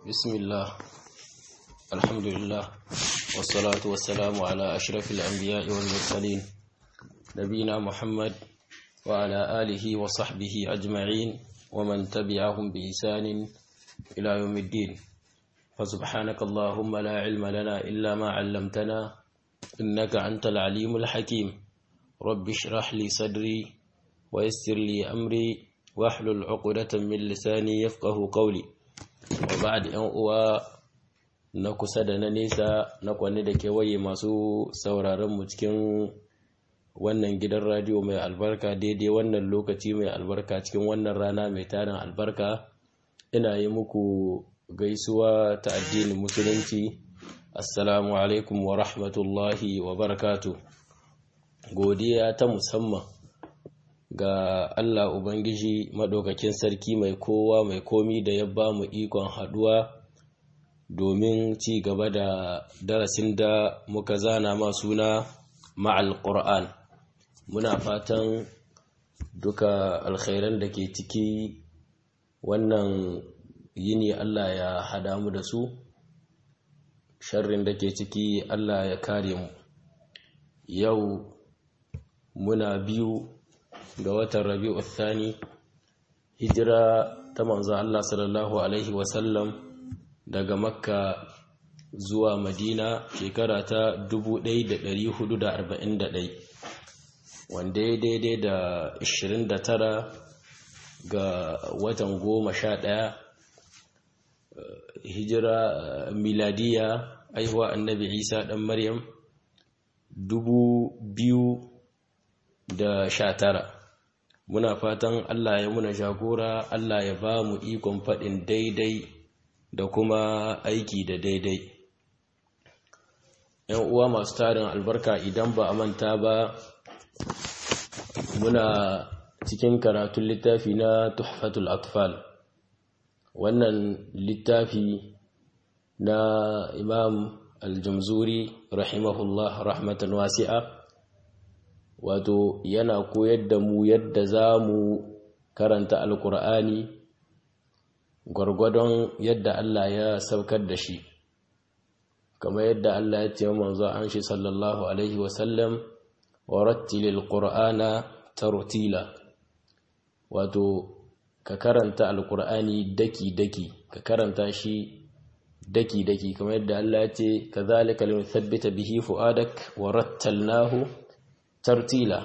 بسم الله الحمد لله والصلاة والسلام على أشرف الأنبياء والمرسلين نبينا محمد وعلى آله وصحبه أجمعين ومن تبعهم بإحسان إلى يوم الدين فسبحانك اللهم لا علم لنا إلا ما علمتنا إنك أنت العليم الحكيم رب اشرح لي صدري ويسر لي أمري واحلل عقدة من لساني يفقه قولي وبعد أن uwa na kusa da na nesa na kwanne da kewaye masu sauraron mu cikin wannan gidan radio mai albarka daidai wannan lokaci mai albarka cikin wannan rana mai tarin albarka ina yi muku gaisuwa ta addinin musulunci assalamu alaikum wa rahmatullahi wa barakatu godiya ta musamman ga Allah Ubangiji maɗaukakin sarki mai kowa mai komi da ya ba mu ikon haɗuwa domin ci gaba da darasin da muka zana ma suna ma'al Qur'an muna fatan duka alkhairan da ke ciki wannan yini Allah ya hada mu da su sharrin da ke ciki Allah ya kare mu yau muna biyu ga watan rabi'u thani hijira ta manzo Allah sallallahu alaihi wasallam daga makka zuwa madina shekara ta 1441 wanda ya daidai da 29 ga watan goma sha ɗaya hijira miladiya aihuwa annabi isa ɗan maryam dubu biyu da sha tara muna fatan Allah ya muna jagora Allah ya ba mu ikon faɗin daidai da kuma aiki da daidai ‘yan uwa masu tarin albarka idan ba a manta ba muna cikin karatun littafi na tuhfatul atfal wannan littafi na imam aljamzuri rahimahullah rahmatan wasi'a wato yana koyar da mu yadda za mu karanta alkur'ani gwargwadon yadda Allah ya saukar da shi kamar yadda Allah ya ce manzo an shi sallallahu alaihi wasallam wa rattilil qur'ana tartila wato ka karanta alkur'ani daki daki ka karanta shi daki daki kamar yadda Allah ya ce kazalika linuthabbita bihi fuadak wa rattalnahu tartila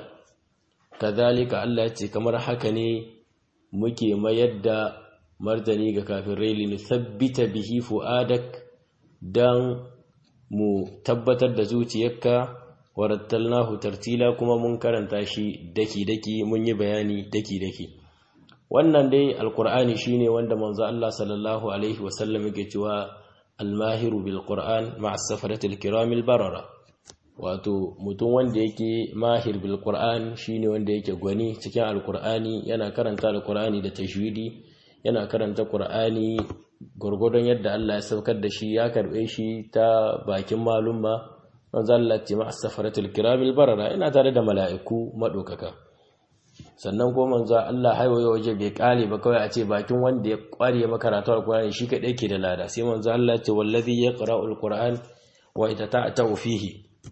kazalika Allah ce kamar haka ne muke mayar da martani ga kafirai li nuthabbita bihi fuadak dan mu tabbatar da zuciyarka warattalnahu tartila kuma mun karanta shi daki daki mun yi bayani daki daki wannan dai alqur'ani shine wanda manzo Allah sallallahu alaihi wasallam yake cewa almahiru bil qur'an ma'a safaratil kiramil barara wato mutum wanda yake mahir bil qur'an shine wanda yake gwani cikin alqur'ani yana karanta alqur'ani da tajwidi yana karanta qur'ani gurgurdon yadda Allah ya saukar da shi ya karbe shi ta bakin malumma manzo Allah ce ma as-safaratul kiramil barara ina tare da mala'iku madokaka sannan ko manzo Allah haiwaye waje bai kare ba kawai a ce bakin wanda ya kware makaratu alqur'ani shi kadai ke da lada sai manzo Allah ce wallazi yaqra'ul qur'an wa itata'u fihi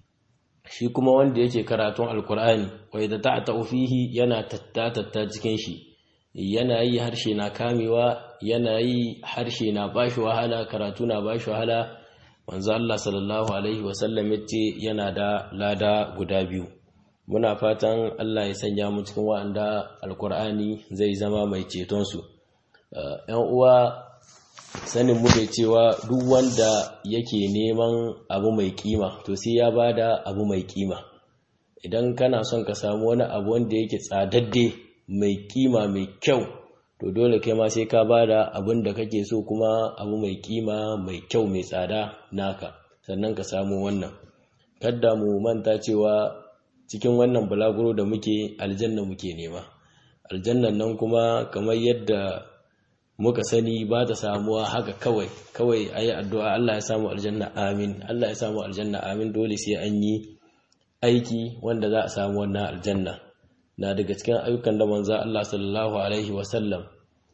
shi kuma wanda yake karatun alkur'ani wai da ta ta fihi yana tattatatta cikin shi yana yi harshe na kamewa yana yi harshe na bashi wahala karatu na bashi wahala manzo Allah sallallahu alaihi wasallam yace yana da lada guda biyu muna fatan Allah ya sanya mu cikin wanda alkur'ani zai zama mai ceton su ƴan uwa sanin mu da cewa duk wanda yake neman abu mai kima to sai ya bada abu mai kima idan kana son ka samu wani abu wanda yake tsadadde mai kima mai kyau to dole kai ma sai ka bada abin da kake so kuma abu mai kima mai kyau mai tsada naka sannan ka samu wannan kadda mu manta cewa cikin wannan bulaguro da muke aljanna muke nema aljannan nan kuma kamar yadda muka sani ba ta samuwa haka kawai kawai a yi addu'a Allah ya samu aljanna amin Allah ya samu aljanna amin dole sai an yi aiki wanda za a samu wannan aljanna na daga cikin ayyukan da manza Allah sallallahu alaihi wasallam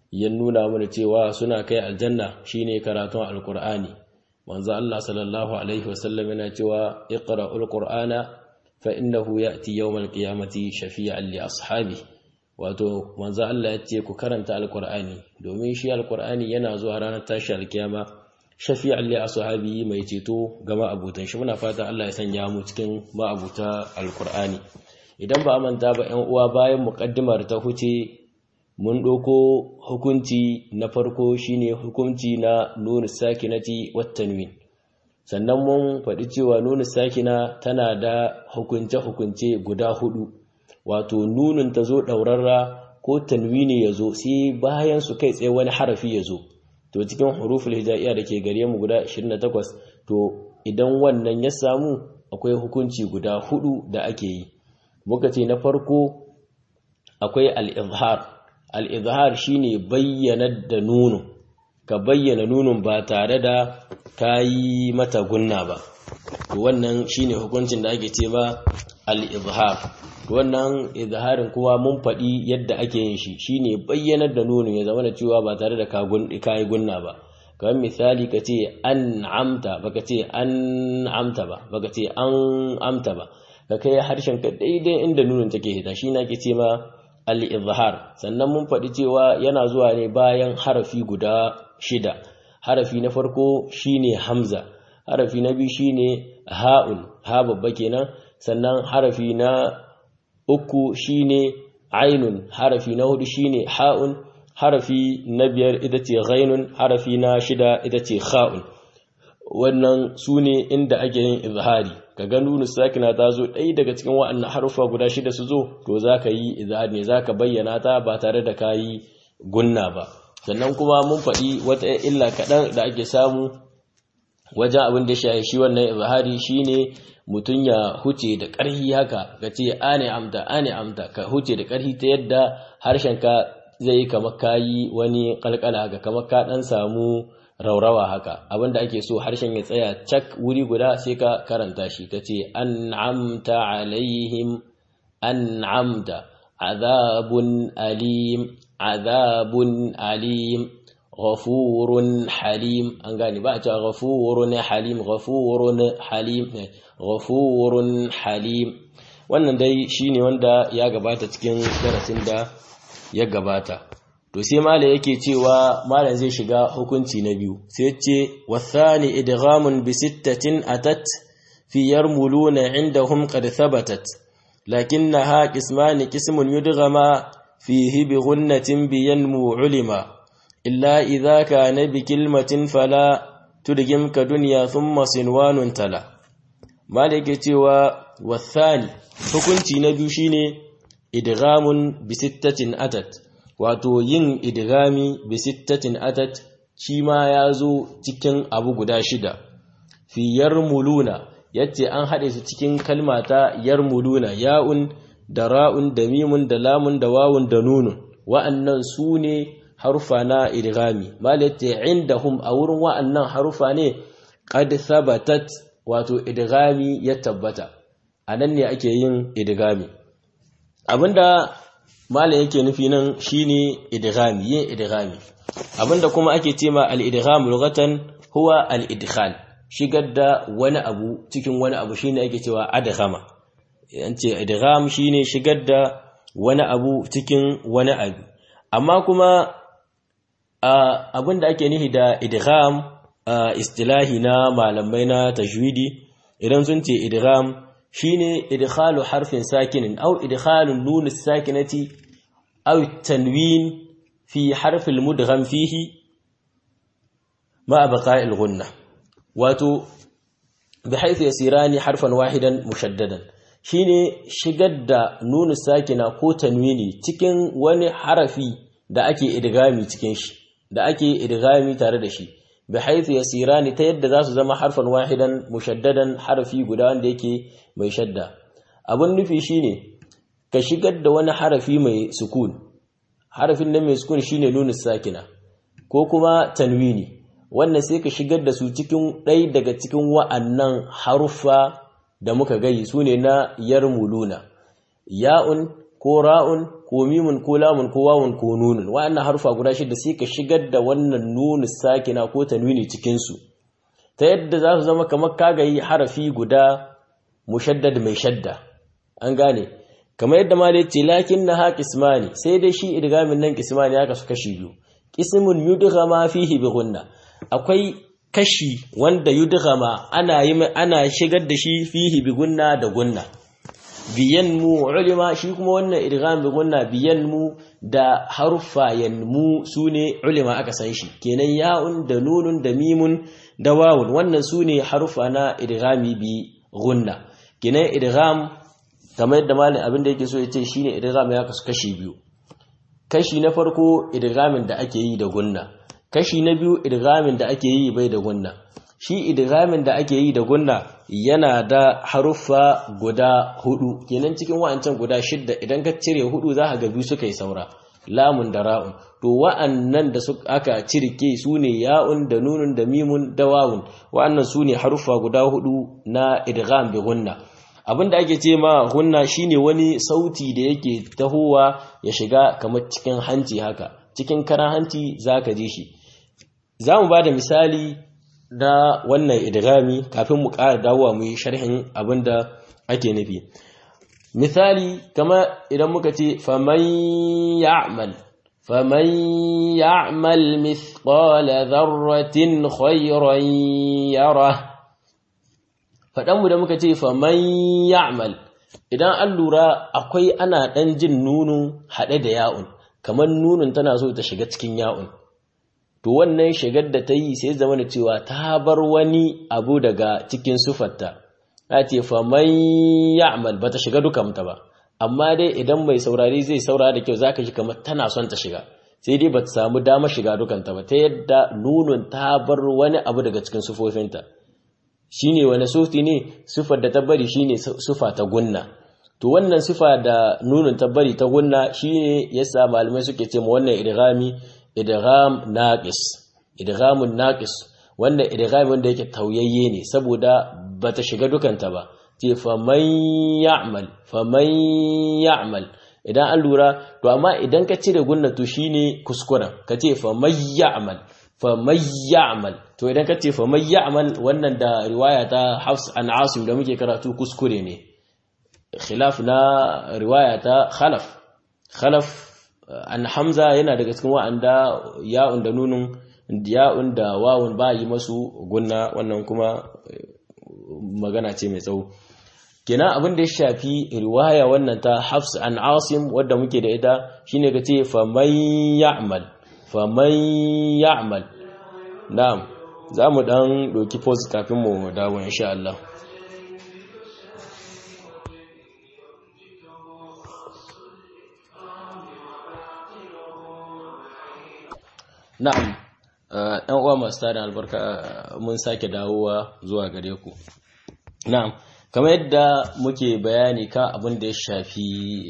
ya nuna mana cewa suna kai aljanna shine karatun alkur'ani manzo Allah sallallahu alaihi wasallam yana cewa iqra'ul qur'ana fa innahu ya'ti yawmal qiyamati shafi'an li ashabi wato manzo Allah ya ce ku karanta alkur'ani domin shi alkur'ani yana zuwa ranar tashi alkiyama shafi'an li ashabi mai ceto ga ma'abutan shi muna fata Allah ya sanya mu cikin ma'abuta alkur'ani idan ba a manta ba 'yan uwa bayan muqaddimar ta huce mun ɗauko hukunci na farko shine hukunci na nuna sakinati wattanwin sannan mun faɗi cewa nuna sakina tana da hukunce-hukunce guda hudu wato nunin ta zo ɗaurarra ko tanwini ya zo sai bayan su kai tsaye wani harafi ya zo to cikin huruful hijaiya da ke gare mu guda 28 to idan wannan ya samu akwai hukunci guda hudu da ake yi muka ce na farko akwai al-izhar al'izhar shi ne bayyana da nunu ka bayyana nunun ba tare da ka yi mata gunna ba wannan shi ne hukuncin da ake ce ba al'izhar wannan izharin kuma mun faɗi yadda ake yin shi shi ne bayyanar da nunun ya zama da cewa ba tare da ka yi gunna ba kamar misali ka ce an amta ba ka ce an amta ba ba ka ce an amta ba ka kai harshen ka daidai inda nunun take hita shi na ke ce ma al-izhar sannan mun faɗi cewa yana zuwa ne bayan harafi guda shida harafi na farko shine hamza harafi na biyu shine ha'un ha babba kenan sannan harafi na uku shine ainun harafi na hudu shine ha'un harafi na biyar ita ce ghainun harafi na shida ita ce kha'un wannan su ne inda ake yin izhari ka ga nunu sakina ta zo ɗaya daga cikin wa'annan harufa guda shida su zo to za ka yi izhari ne za ka bayyana ta ba tare da ka yi gunna ba sannan kuma mun faɗi wata illa kaɗan da ake samu wajen abin da shaye shi wannan izhari shine mutum ya huce da ƙarfi haka ka ce ane amta ane amta ka huce da ƙarfi ta yadda harshenka zai yi kamar ka yi wani ƙalƙala haka kamar ka ɗan samu raurawa haka abinda ake so harshen ya tsaya cak wuri guda sai ka karanta shi ta ce an'amta alaihim an'amta azabun alim azabun alim ghafurun halim an gane ba a cewa ghafurun halim ghafurun halim ghafurun halim wannan dai shine wanda ya gabata cikin darasin da ya gabata to sai malam yake cewa malam zai shiga hukunci na biyu sai ce wathani idghamun bi sittatin atat fi yarmuluna indahum qad thabatat lakinnaha qisman qismun yudghama fihi bi ghunnatin bi yanmu ulima illa idha kana bi kilmatin fala tudgim ka dunya thumma sinwanun tala malam yake cewa wathani hukunci na biyu shine idghamun bi sittatin atat wato yin idgami bi sittatin atat shi ma ya zo cikin abu guda shida fi yarmuluna yace an haɗe su cikin kalma ta yarmuluna ya'un da ra'un da mimun da lamun da wawun da nunun wa'annan su ne harufa na idgami malatte indahum a wurin wa'annan harufa ne qad thabatat wato idgami ya tabbata anan ne ake yin idgami abinda malam yake nufi nan shine idghami yin idghami abinda kuma ake cewa al-idgham lughatan huwa al-idkhal shigar da wani abu cikin wani abu shine ake cewa adghama yance idgham shine shigar da wani abu cikin wani abu amma kuma abinda ake nufi da idgham istilahi na malamai na tajwidi idan sun ce idgham shine idkhalu harfin sakinin aw idkhalu nun sakinati aw tanwin fi harf almudgham fihi ma baqa'i alghunna wato bihaythu yasirani harfan wahidan mushaddadan shine shigar da nun sakina ko tanwini cikin wani harafi da ake idgami cikin shi da ake idgami tare da shi bihaythu yasirani ta yadda zasu zama harfan wahidan mushaddadan harfi guda wanda yake mai shadda abun nufi shine ka shigar da wani harafi mai sukun harafin nan mai sukun shine nunu sakina ko kuma tanwini wannan sai ka shigar da su cikin ɗaya daga cikin wa'annan haruffa da muka gayi su ne na yarmuluna ya'un ko ko ra'un ko mimun ko lamun ko wawun ko nunun wa'annan harufa guda shida sai ka shigar da wannan nunu sakina ko tanwini cikin su ta yadda za su zama kamar kagayi harafi guda mushaddad mai shadda an gane kamar yadda ma ce lakin na ha kismani sai dai shi idgamin nan kismani ya kasu kashi biyu kismun yudghama fihi bi gunna akwai kashi wanda yudghama ana yi ana shigar da shi fihi bi gunna da gunna biyan mu ulima shi kuma wannan idgham bi gunna biyan mu da harfa yanmu sune ulima aka san shi kenan ya'un da nunun da mimun da wawun wannan sune harfa na idghami bi gunna kenan idgham kamar yadda malin abin da yake so ya ce shine idgham ya kasu kashi biyu kashi na farko idghamin da ake yi da gunna kashi na biyu idghamin da ake yi bai da gunna shi idghamin da ake yi da gunna yana da haruffa guda hudu kenan cikin wa'ancan guda shidda idan ka cire hudu za ka ga biyu suka yi saura lamun da ra'un to wa'annan da aka cirke su ne ya'un da nunun da mimun da wawun wa'annan su ne haruffa guda hudu na idgham bi gunna abinda ake ce ma gunna shine wani sauti da yake tahowa ya shiga kamar cikin hanci haka cikin karan hanci zaka ji shi zamu bada misali da wannan idghami kafin mu ƙara dawowa mu yi sharhin abinda ake nufi misali kama idan muka ce faman ya'mal faman ya'mal mithqala dharratin khayran yara fadan mu da muka ce faman ya'mal idan an lura akwai ana dan jin nunu hade da ya'un kamar nunun tana so ta shiga cikin ya'un to wannan shigar da ta yi sai zama da cewa ta bar wani abu daga cikin sufarta ya ce faman ya'mal ba ta shiga dukanta ba amma dai idan mai saurari zai saurara da kyau zaka ji kamar tana son ta shiga sai dai ba ta samu dama shiga dukanta ba ta yadda nunun ta bar wani abu daga cikin sufofinta shine wani sufi ne sufar da ta bari shine sufa ta gunna to wannan sifa da nunun ta bari ta gunna shine yasa malamai suke ce ma wannan idghami idgham naqis idghamun naqis wannan idgham wanda yake tauyayye ne saboda bata shiga dukanta ba ce faman ya'mal faman ya'mal idan an lura to amma idan ka cire gunna to shine kuskuren ka ce faman ya'mal faman ya'mal to idan ka ce faman ya'mal wannan da riwaya ta Hafs an Asim da muke karatu kuskure ne khilaf na riwaya ta Khalaf Khalaf an Hamza yana daga cikin wa'anda ya'un da nunun ya'un da wawun ba yi masu gunna wannan kuma magana ce mai tsawo kenan abin da ya shafi riwaya wannan ta Hafs an Asim wadda muke da ita shine kace faman ya'mal faman ya'mal na'am zamu dan doki pause kafin mu dawo insha Allah na'am ɗan uwa masu tarin albarka mun sake dawowa zuwa gare ku na'am kamar yadda muke bayani kan abin da ya shafi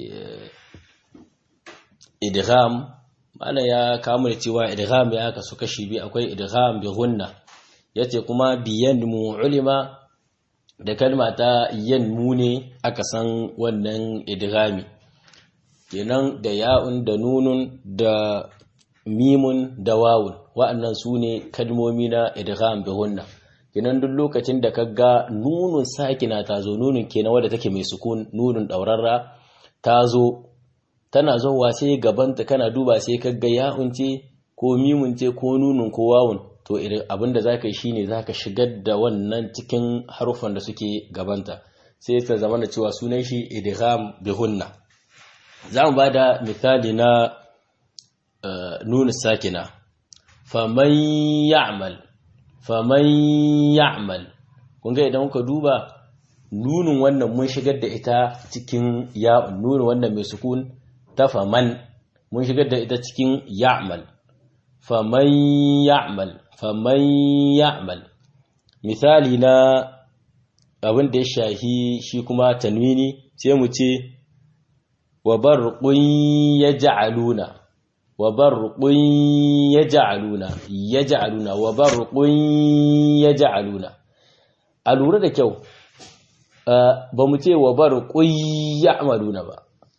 idgham mana ya kama da cewa idgham ya kasu kashi biyu akwai idgham bi gunna yace kuma biyan mu ulima da kalma ta yan mu ne aka san wannan idghami kenan da ya'un da nunun da mimun da wawun wa'annan su ne kalmomi na idgham bi gunna kenan duk lokacin da kaga nunun sakina ta zo nunun kenan wadda take mai sukun nunun daurarra ta zo tana zowa sai gabanta kana duba sai kaga ya'un ce ko mimun ce ko nunun ko wawun to abinda zaka yi shine zaka shigar da wannan cikin harufan da suke gabanta sai ta zama da cewa sunan shi idgham bi gunna za mu bada misali na nuna sakina faman ya'mal faman ya'mal kun ga idan muka duba nunin wannan mun shigar da ita cikin ya'un nunin wannan mai sukun ta faman mun shigar da ita cikin ya'mal faman ya'mal faman ya'mal misali na abin da ya shahi shi kuma tanwini sai mu ce wa barqun yaj'aluna wa barqun yaj'aluna yaj'aluna wa barqun yaj'aluna a lura da kyau ba mu ce wa barqun ya'maluna ba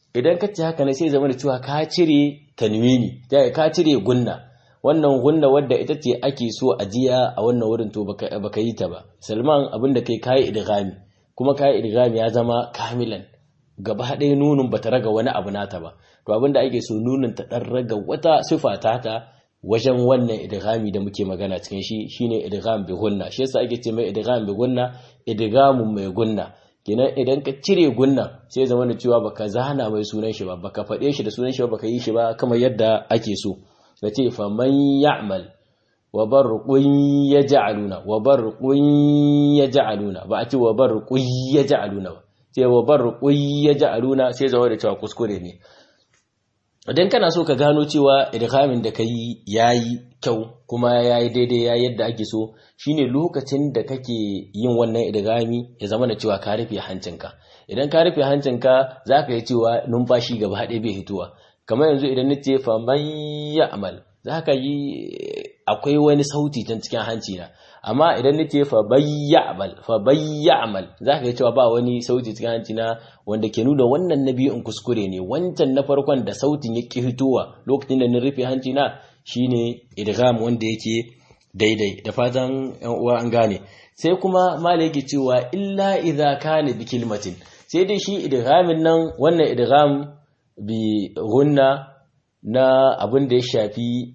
idan ka ce haka ne sai zama da cewa ka cire tanwini ka cire gunna wannan gunna wadda ita ce ake so a jiya a wannan wurin to baka yi ta ba salman abin da kai kayi idghami kuma kayi idghami ya zama kamilan gaba ɗaya nunun bata raga wani abu nata ba to abin da ake so nunun ta dan raga wata sifa ta ta wajen wannan idghami da muke magana cikin shi shine idgham bi gunna shi yasa ake ce mai idgham bi gunna idgamun mai gunna kenan idan ka cire gunna sai zama da cewa baka zana mai sunan shi ba baka faɗe shi da sunan shi ba baka yi shi ba kamar yadda ake so ka ce fa man ya'mal wa barqun yaj'aluna wa barqun yaj'aluna ba a ce wa barqun yaj'aluna ba sai wa barqun yaj'aluna sai zama da cewa kuskure ne idan kana so ka gano cewa idghamin da kai yayi kyau kuma yayi daidai yayi yadda ake so shine lokacin da kake yin wannan idgami ya zama da cewa ka rufe hancinka idan ka rufe hancinka zaka yi cewa numfashi gaba haɗe bai hituwa kamar yanzu idan nace fa man ya'mal zaka yi akwai wani sauti can cikin hanci na amma idan nace fa bayyamal fa bayyamal zaka yi cewa ba wani sauti cikin hanci na wanda ke nuna wannan nabiyin kuskure ne wancan na farkon da sautin ya ki hitowa lokacin da na rufe hanci na shine idgham wanda yake daidai da fatan yan uwa an gane sai kuma mala yake cewa illa idza kana bi kilmatin sai dai shi idghamin nan wannan idgham bi gunna na abin da ya shafi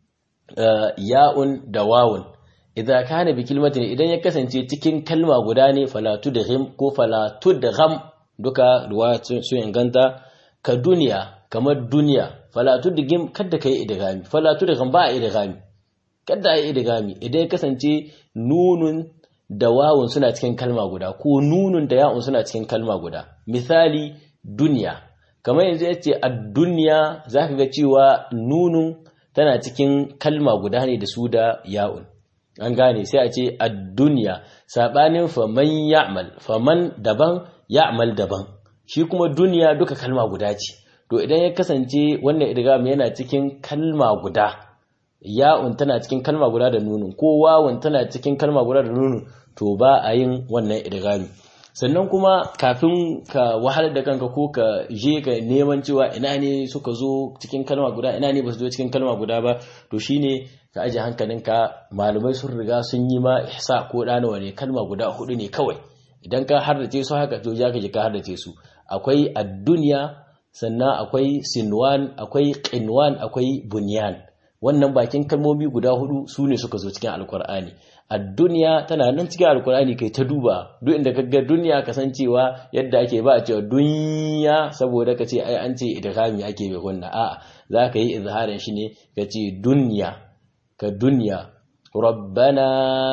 ya'un da wawun idza kana bi kilmatin idan ya kasance cikin kalma guda ne falatu da ghim ko falatu da gham duka ruwa su inganta ka duniya kamar duniya falatu da ghim kada kai idgami falatu da gham ba idgami kada ai idgami idan ya kasance nunun da wawun suna cikin kalma guda ko nunun da ya'un suna cikin kalma guda misali duniya kamar yanzu yace ad-dunya zaka ga cewa nunun tana cikin kalma guda ne da su da ya'un an gane sai a ce ad-dunya sabanin faman ya'mal faman daban ya'mal daban shi kuma duniya duka kalma guda ce to idan ya kasance wannan idgham yana cikin kalma guda ya'un tana cikin kalma guda da nunun ko wawun tana cikin kalma guda da nunun to ba a yin wannan idghami sannan kuma kafin ka wahalar da kanka ko ka je ka neman cewa ina ne suka zo cikin kalma guda ina ne ba su zo cikin kalma guda ba to shine ka aje hankalinka malamai sun riga sun yi ma ihsa ko danawa ne kalma guda hudu ne kawai idan ka hardace su haka to ja ka je ka hardace su akwai ad-dunya sannan akwai sinwan akwai qinwan akwai bunyan wannan bakin kalmomi guda hudu su ne suka zo cikin alkur'ani a duniya tana nan cikin alkur'ani kai ta duba duk inda ka ga duniya kasancewa yadda ake ba a cewa duniya saboda ka ce ai an ce idghami ake bai kunna a'a za ka yi izharin shi ne ka ce duniya ka duniya ربنا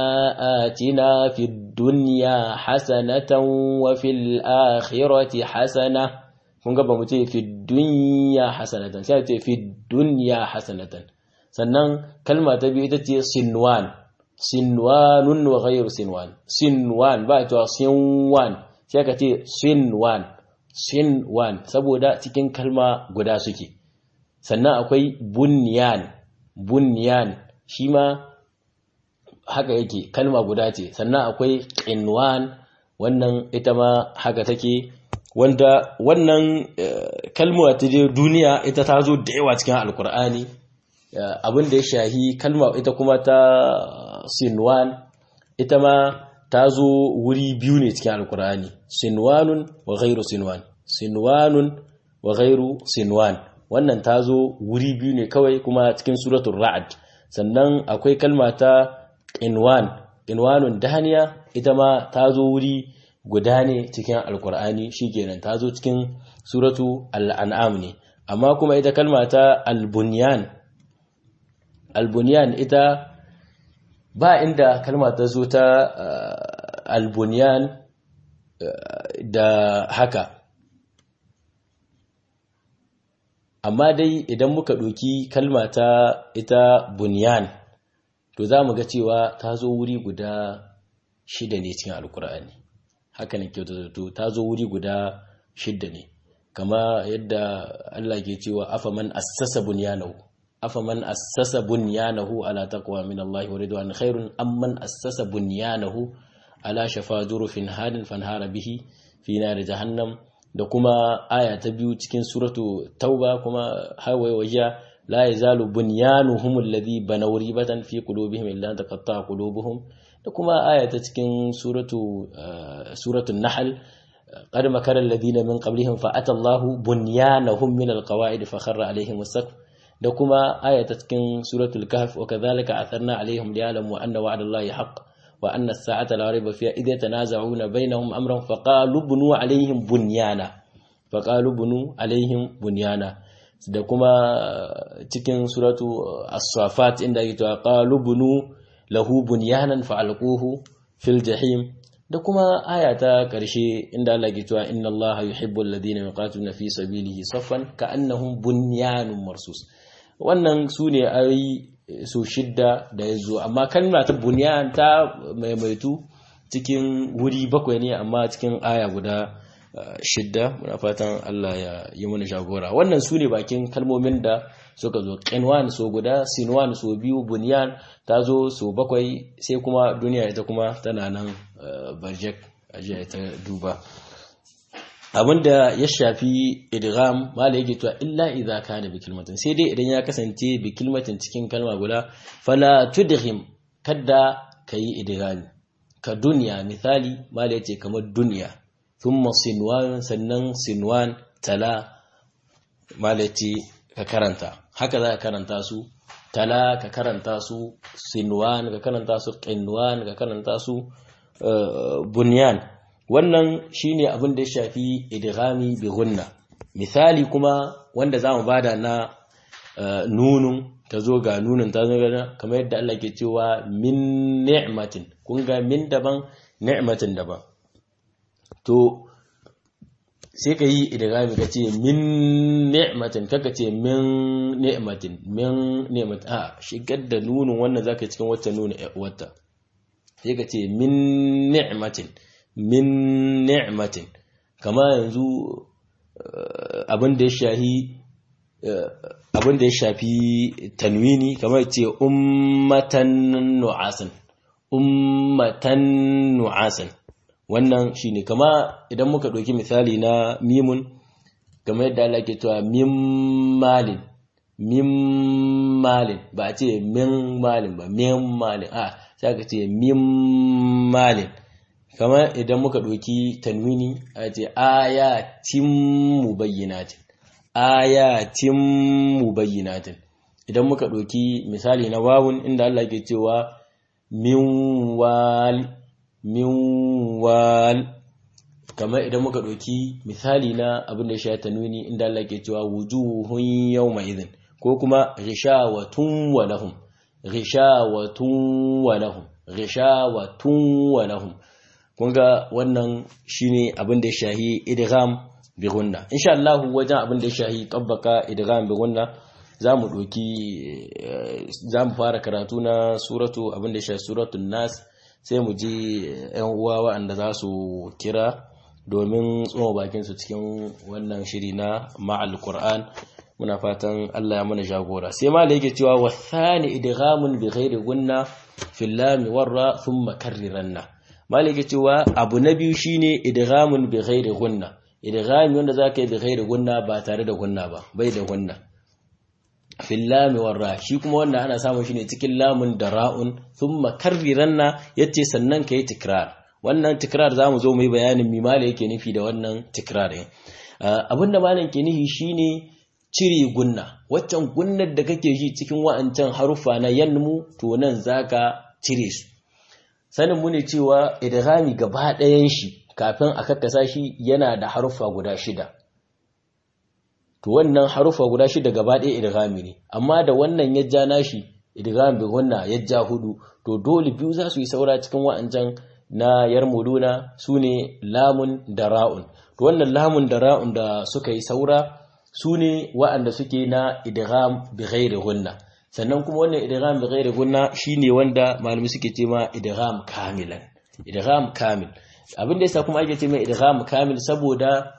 آتنا في الدنيا حسنة وفي الآخرة حسنة kun ga ba mu ce fi dunya hasanatan sai ce fi dunya hasanatan sannan kalma ta biyu ita ce sinwan sinwanun wa ghayru sinwan sinwan ba cewa sinwan sai ka ce sinwan sinwan saboda cikin kalma guda suke sannan akwai bunyan bunyan shi ma haka yake kalma guda ce sannan akwai qinwan wannan ita ma haka take wanda wannan kalma ta je duniya ita ta zo da yawa cikin alkur'ani abin da ya shahi kalma ita kuma ta sinwan ita ma ta zo wuri biyu ne cikin alkur'ani sinwanun wa ghairu sinwan sinwanun wa ghairu sinwan wannan ta zo wuri biyu ne kawai kuma cikin suratul ra'd sannan akwai kalma ta inwan inwanun daniya ita ma ta zo wuri guda ne cikin alkur'ani shikenan ta zo cikin suratu al'an'am ne amma kuma ita kalma ta albunyan albunyan ita ba inda kalma ta zo ta albunyan da haka amma dai idan muka ɗoki kalma ta ita bunyan to za mu ga cewa ta zo wuri guda shida ne cikin alkur'ani haka ne kyauta zato ta zo wuri guda shida ne kama yadda Allah ke cewa afaman assasa bunyanahu afaman assasa bunyanahu ala taqwa min Allah wa ridwan khairun amman assasa bunyanahu ala shafa jurufin hadin fanhara bihi fi nar jahannam da kuma aya ta biyu cikin suratu tauba kuma hawaye wajiya la yazalu bunyanuhum alladhi banaw ribatan fi qulubihim illa taqatta qulubuhum da kuma aya ta cikin suratu suratul nahl qad makara alladhina min qablihim fa atallahu bunyanahum min alqawaid fa kharra alaihim as-saqf da kuma aya ta cikin suratul kahf wa kadhalika atharna alaihim liya'lamu anna wa'dallahi haqq wa anna as-sa'ata la rayba fiha idh yatanaza'una bainahum amran fa qalu bunu alaihim bunyana fa qalu bunu alaihim bunyana da kuma cikin suratu as-safat inda yake cewa qalu bunu lahu bunyanan fa alquhu fil jahim da kuma aya ta ƙarshe inda Allah ke cewa inna Allah yuhibbu alladhina yuqatiluna fi sabilihi saffan ka'annahum bunyanun marsus wannan sune ayoyi su shidda da yazo amma kalma ta bunyan ta maimaitu cikin wuri bakwai ne amma cikin aya guda shidda muna fatan Allah ya yi mana jagora wannan sune bakin kalmomin da suka zo qinwan so guda sinwan so biyu bunyan ta zo so bakwai sai kuma duniya ita kuma tana nan barjek ajiya ta duba abinda ya shafi idgham mala yake cewa illa idza kana bi kalmatin sai dai idan ya kasance bi kalmatin cikin kalma guda fala tudghim kadda kayi idghami ka dunya misali mala yace kamar dunya thumma sinwan sannan sinwan tala mala yace ka karanta haka za ka karanta su tala ka karanta su sinwan ka karanta su qinwan ka karanta su bunyan wannan shine abin da ya shafi idghami bi gunna misali kuma wanda zamu bada na nunun tazo ga nunun tazo ga kamar yadda Allah ke cewa min ni'matin kun ga min daban ni'matin daban to sai ka yi idghami ka ce min ni'matin kaka ce min ni'matin min ni'matin a shigar da nunun wannan zaka cikin wata nuna wata sai ka ce min ni'matin min ni'matin kama yanzu abin da ya shahi abin da ya shafi tanwini kamar ce ummatan nu'asan ummatan nu'asan wannan shine kama idan muka ɗauki misali na mimun kamar yadda Allah ke cewa min malin min malin ba a ce min malin ba min malin a sai ka ce min malin kamar idan muka ɗauki tanwini a ce ayatin mubayyinatin ayatin mubayyinatin idan muka ɗauki misali na wawun inda Allah ke cewa min wal min wal kamar idan muka ɗauki misali na abin da ya sha tanwini inda Allah ke cewa wujuhun yawma idhin ko kuma rishawatun wa lahum rishawatun wa lahum rishawatun wa lahum kun ga wannan shine abin da ya shahi idgham bi gunna insha Allah wajen abin da ya shahi tabbaka idgham bi gunna zamu doki zamu fara karatu na suratu abin da ya shahi suratul nas sai mu ji yan uwa waɗanda za su kira domin tsoma bakin su cikin wannan shiri na ma'al qur'an muna fatan Allah ya mana jagora sai ma yake cewa wasani idghamun bi ghairi gunna fil lam warra thumma karriranna malike cewa abu na biyu shine idghamun bi ghairi gunna idghami wanda zaka yi bi ghairi gunna ba tare da gunna ba bai da gunna fil lam warra shi kuma wanda ana samun shi ne cikin lamun da ra'un thumma karriranna yace sannan kai tikrar wannan tikrar zamu zo mu yi bayanin mi mala yake nufi da wannan tikrar din abinda malam ke nufi shine cire gunna waccan gunnar da kake ji cikin wa'ancan haruffa na yanmu to nan zaka cire su sanin mu ne cewa idghami gaba ɗayan shi kafin a kakkasa shi yana da haruffa guda shida to wannan haruffa guda shida gaba ɗaya idghami ne amma da wannan ya ja nashi idghami bi gunna ya ja hudu to dole biyu za su yi saura cikin wa'ancan na yarmuluna sune lamun da ra'un to wannan lamun da ra'un da suka yi saura su ne wa'anda suke na idgham bi ghairi gunna sannan kuma wannan idgham bi ghairi gunna shine wanda malami suke ce ma idgham kamilan idgham kamil abin da yasa kuma ake ce mai idgham kamil saboda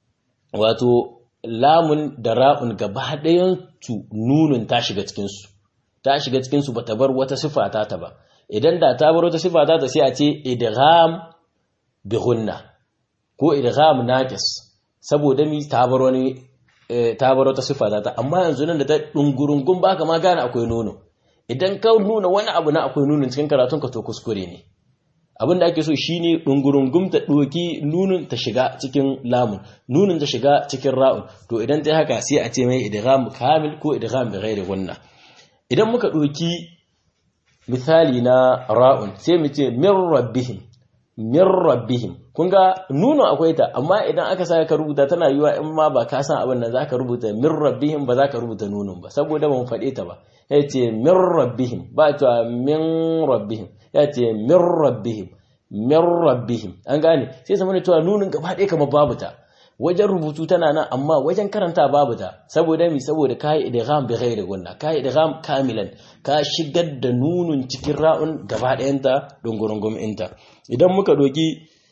wato lamun da ra'un gaba ɗayan su nunun ta shiga cikin su ta shiga cikin su bata bar wata sifa ta ta ba idan da ta bar wata sifa ta ta sai a ce idgham bi gunna ko idgham naqis saboda mi ta bar wani ta bar wata sifa ta amma yanzu nan da ta dungurungun baka ma gane akwai nono idan ka nuna wani abu na akwai nunin cikin karatun ka to kuskure ne abin da ake so shine dungurungum ta doki nunin ta shiga cikin lamun nunin ta shiga cikin ra'un to idan ta haka sai a ce mai idgham kamil ko idgham bi ghairi gunna idan muka doki misali na ra'un sai mu ce min rabbihim min rabbihim kun ga nuno akwai ta amma idan aka sa ka rubuta tana yiwa in ma ba ka san abin nan zaka rubuta min rabbihim ba zaka rubuta nunun ba saboda ban faɗe ta ba ya ce min rabbihim ba ta min rabbihim ya ce min rabbihim min rabbihim an gane sai zama da cewa nunin gaba ɗaya kamar babu ta wajen rubutu tana nan amma wajen karanta babu ta saboda mi saboda kai idgham bi ghairi gunna kai idgham kamilan ka shigar da nunun cikin ra'un gaba ɗayan ta dungurungum inta idan muka doki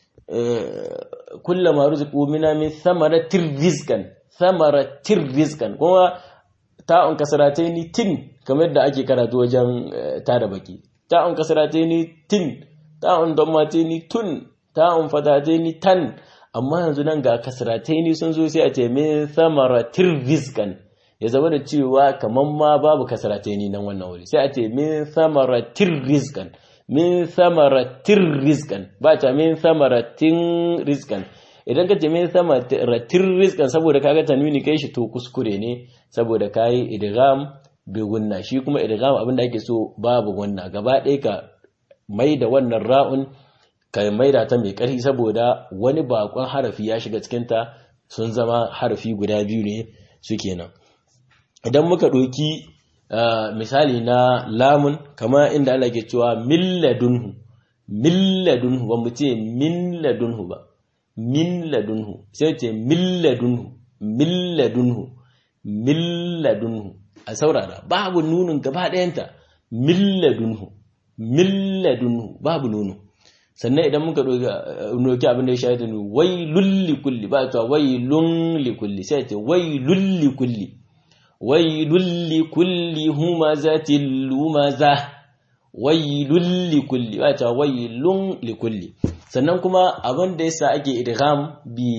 kullama ruziqu mina min thamaratir rizqan thamaratir rizqan kuma ta'un kasrataini tin kamar yadda ake karatu wajen tada baki ta'un kasrataini tin ta'un dammataini tun ta'un fatataini tan amma yanzu nan ga kasrataini sun zo sai a ce min thamaratir rizqan ya zama da cewa kaman ma babu kasrataini nan wannan wuri sai a ce min thamaratir rizqan min thamaratir rizqan ba ta min thamaratin rizqan idan ka ce min thamaratir rizqan saboda kaga tanwini kai shi to kuskure ne saboda kai idgham bi gunna shi kuma idgham abinda ake so babu gunna gaba ɗaya ka mai da wannan ra'un ka maida ta mai ƙarfi saboda wani bakon harafi ya shiga cikinta sun zama harafi guda biyu ne su kenan idan muka ɗoki misali na lamun kama inda Allah ke cewa milladunhu milladunhu ba mu ce milladunhu ba milladunhu sai ce milladunhu milladunhu milladunhu a saurara babu nunin gaba ɗayanta milladunhu milladunhu babu nunu sannan idan muka doki abin da ya shafi ne wai lulli kulli ba ta wai lulli kulli sai ta wai lulli kulli wai lulli kulli humaza lumaza wai lulli kulli ba ta wai lulli kulli sannan kuma abin da yasa ake idgham bi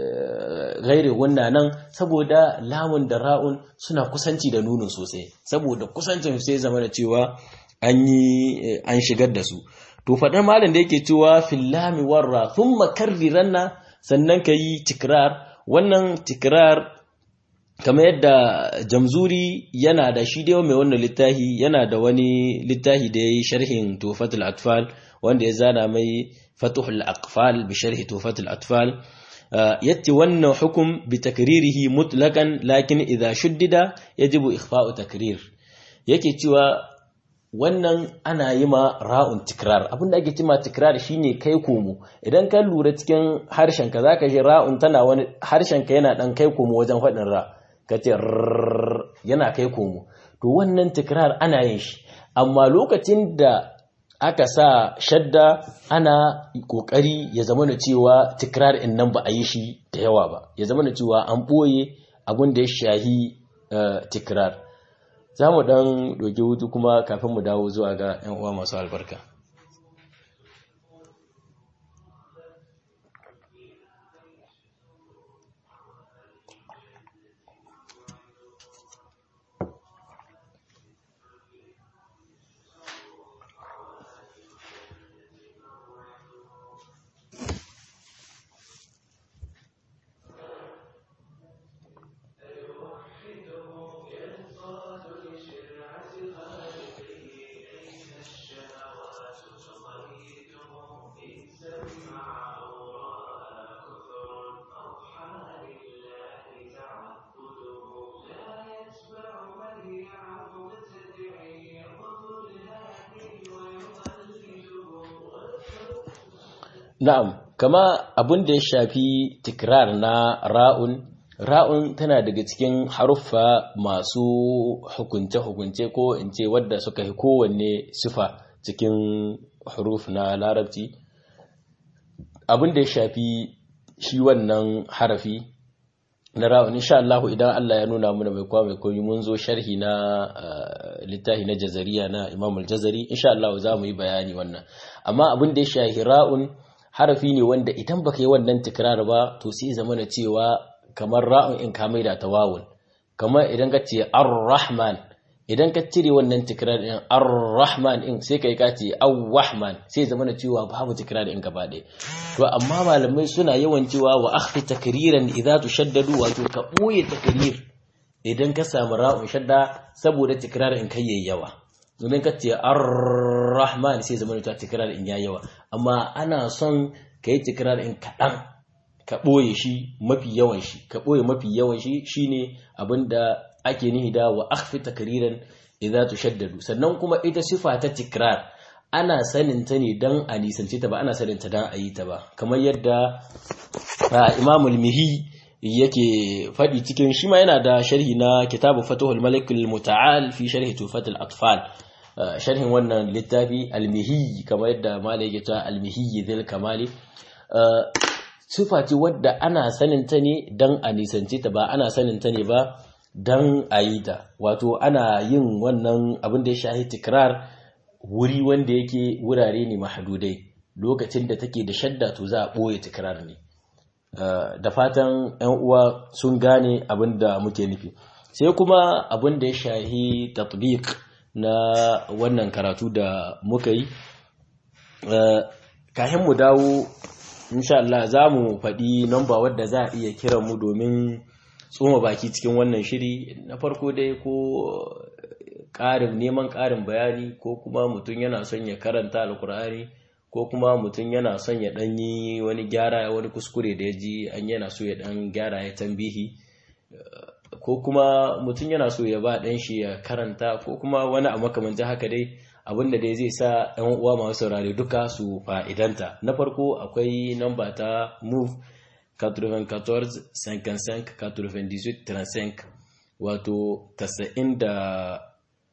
gairi wannan nan saboda lamun da ra'un suna kusanci da nunin sosai saboda kusancin sai zama da cewa an yi an shigar da su to faɗar malam da yake cewa fillami warra thumma karriranna sannan kayi tikrar wannan tikrar kamar yadda jamzuri yana da shi da mai wannan littafi yana da wani littafi da yayi sharhin tufatul atfal wanda ya zana mai fatuhul aqfal bi sharhi tufatul atfal yatti wannan hukum bi takririhi mutlaqan lakin idha shuddida yajibu ikhfa'u takrir yake cewa wannan ana yi ma ra'un tikrar abinda ake cima tikrar shine kai komo idan ka lura cikin harshenka zaka ji ra'un tana wani harshenka yana dan kai komo wajen faɗin ra kace yana kai komo to wannan tikrar ana yin shi amma lokacin da aka sa shadda ana kokari ya zama na cewa tikrar in nan ba a yi shi da yawa ba ya zama na cewa an ɓoye abin da ya shahi tikrar za mu ɗan ɗauki hutu kuma kafin mu dawo zuwa ga 'yan uwa masu albarka Na'am, kama abin da ya shafi tikrar na ra'un, ra'un tana daga cikin haruffa masu hukunce-hukunce ko in ce wadda suka yi kowanne sifa cikin huruf na larabci. Abin da ya shafi shi wannan harafi na ra'un, insha Allah idan Allah ya nuna muna mai kwa mai koyi mun zo sharhi na littafi na jazariya na Imam al-Jazari, insha Allah za mu yi bayani wannan. Amma abin da ya shafi ra'un harafi ne wanda idan baka yi wannan tikrar ba to sai zama na cewa kamar ra'un in ka maida ta wawun kamar idan ka ce ar-rahman idan ka cire wannan tikrar din ar-rahman in sai kai ka ce ar-rahman sai zama na cewa babu tikrar din gaba ɗaya to amma malamai suna yawan cewa wa akhfi takriran idza tushaddadu wato ka boye takrir idan ka samu ra'un shadda saboda tikrar in kai yayi yawa domin ka ce ar-rahman sai zama ta tikrar in yayi yawa amma ana son ka yi tikrar in kaɗan ka ɓoye shi mafi yawan shi ka ɓoye mafi yawan shi shine abinda ake nihi da wa akhfi takriran idza tushaddadu sannan kuma ita sifa ta tikrar ana sanin ta ne dan a nisance ta ba ana sanin ta dan a yi ta ba kamar yadda imamul mihi yake faɗi cikin shi ma yana da sharhi na kitabu fatuhul malikul muta'al fi sharhi tufatul atfal sharhin wannan littafi almihi kamar yadda malai yake ta almihi zil kamali sifa ce wadda ana sanin ta ne dan a nisance ta ba ana sanin ta ne ba dan a yi ta wato ana yin wannan abin da ya shahi tikrar wuri wanda yake wurare ne mahadudai lokacin da take da shadda to za a ɓoye tikrar ne da fatan 'yan uwa sun gane abin da muke nufi sai kuma abin da ya shahi tatbiq na wannan karatu da muka yi kahin mu dawo insha Allah za mu faɗi namba wadda za a iya kiran mu domin tsoma baki cikin wannan shiri na farko dai ko ƙarin neman ƙarin bayani ko kuma mutum yana son ya karanta alkur'ani ko kuma mutum yana son ya ɗan yi wani gyara wani kuskure da ya ji an yana so ya ɗan gyara ya tambihi ko kuma mutum yana so ya ba ɗan shi ya karanta ko kuma wani a makamancin haka dai abinda dai zai sa ɗan uwa masu saurare duka su fa'idanta na farko akwai namba ta move 94 55 98 35 wato 94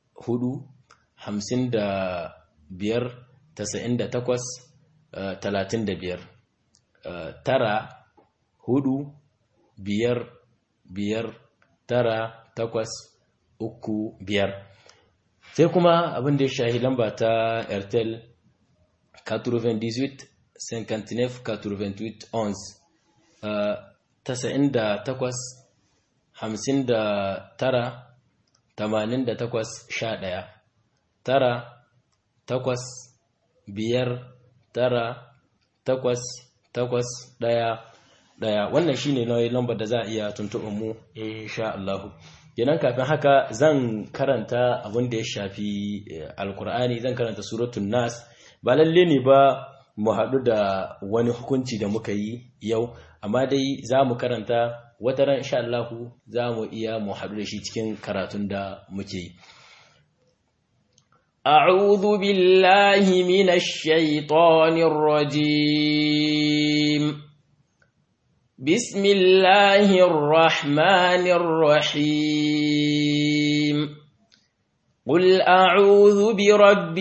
55 98 talatin da biyar tara hudu biyar biyar tara takwas uku biyar sai kuma abin da ya shahi lamba ta airtel 98 59 98 11 tasa'in da takwas hamsin da tara tamanin da takwas sha ɗaya tara takwas biyar tara takwas takwas ɗaya ɗaya wannan shine nauyin lambar da za a iya tuntuɓin mu insha Allah kenan kafin haka zan karanta abin da ya shafi alkur'ani zan karanta suratun nas ba lalle ne ba mu haɗu da wani hukunci da muka yi yau amma dai za mu karanta wata ran insha Allah za mu iya mu haɗu da shi cikin karatun da muke yi أعوذ بالله من الشيطان الرجيم بسم الله الرحمن الرحيم قل أعوذ برب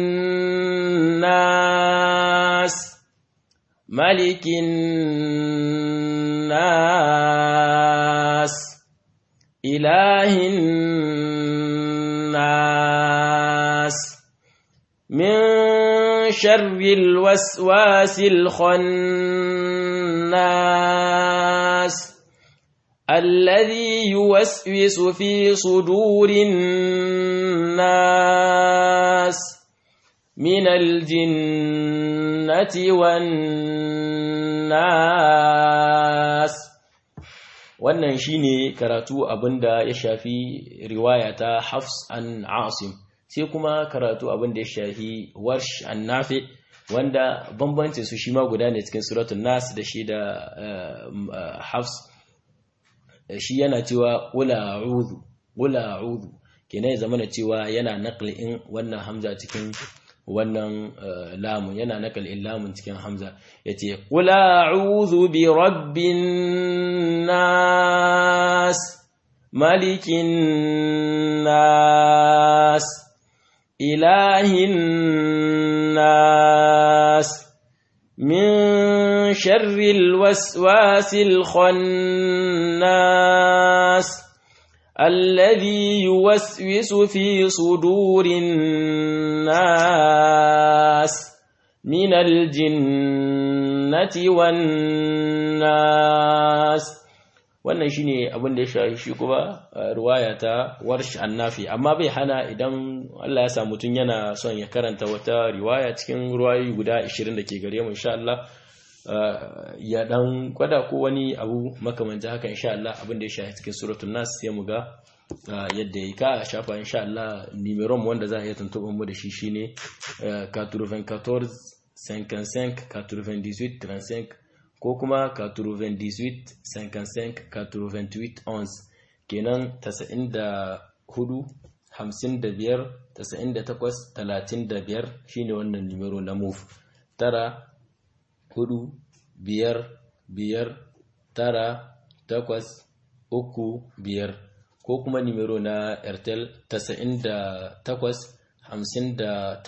الناس ملك الناس إله الناس من شر الوسواس الخناس الذي يوسوس في صدور الناس من الجنة والناس wannan shine karatu abinda ya shafi riwaya ta Hafs an Asim sai kuma karatu abinda ya shafi Warsh an Nafi wanda bambancin su shi ma guda ne cikin suratul Nas da shi da Hafs shi yana cewa qula a'udhu qula a'udhu kenan ya zama cewa yana naqlin wannan hamza cikin wannan lamun yana nakalin lamun cikin hamza yace qul a'udhu bi rabbin nas malikin nas ilahin nas min sharril waswasil khannas الذي يوسوس في صدور الناس من الجنة jinnati wan nas wannan shine abin da ya shafi shi kuma ruwaya ta warsh annafi amma bai hana idan Allah ya sa mutun yana son ya karanta wata riwaya cikin ruwayoyi guda 20 da ke gare mu insha Allah ya dan kwada ko wani abu makamancin haka insha Allah abin da ya shafi cikin suratul nas sai mu ga yadda ya ka shafa insha Allah numeron wanda za a iya tuntuɓar mu da shi shine 94 55 98 35 ko kuma 98 55 88 11 kenan 94 55 98 35 shine wannan numero na move tara hudu biyar biyar tara takwas uku biyar ko kuma nimero na airtel 98 59